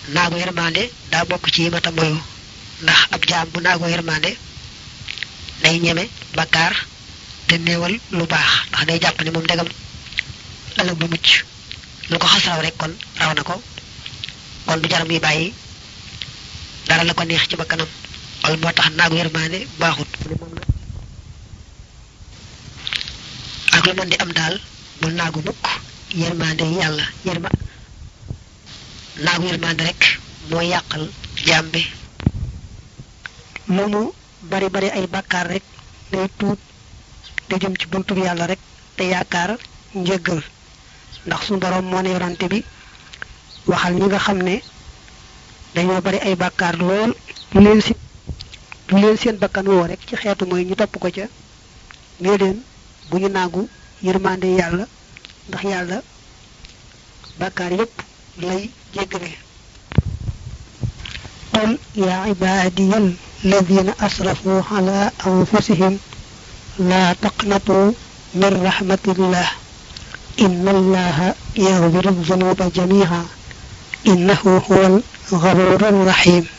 naagu yërmande daa bokk ci yi mata moyu ndax ab jaam bu naagu yërmande day ñeme bakkaar te néewal lu baax ndax day jàpp ne moom ndegam ëllëg du mucc lu ko xas raw rek kon raw na ko kon du jaram yi bàyyi dara la ko neex ci bakkanam wala moo tax naagu yërmande baaxut ak lu mën di am daal bul naagu mukk yërmande yàlla yërma naagu yërmande rek moo yàqal jaam bi lu mu bari bari ay bàkkaar rek day tuub te jëm ci buntu yàlla rek te yaakaar njëggal ndax suñu borom moo ne yorante bi waxal ñi nga xam ne dañoo bari ay bàkkaar lool lu leen si lu leen seen bakkan woo rek ci xeetu mooy ñu topp ko ca nee leen bu ñu naagu yërmande yàlla ndax yàlla bàkkaar yépp lay jéggale qul yaa ibaadiya alladina asrafu ala anfusihim laa taqnatu min rahmatillah inna allaha yaghfiru dhunuba jami'a innahu huwal ghafurur rahim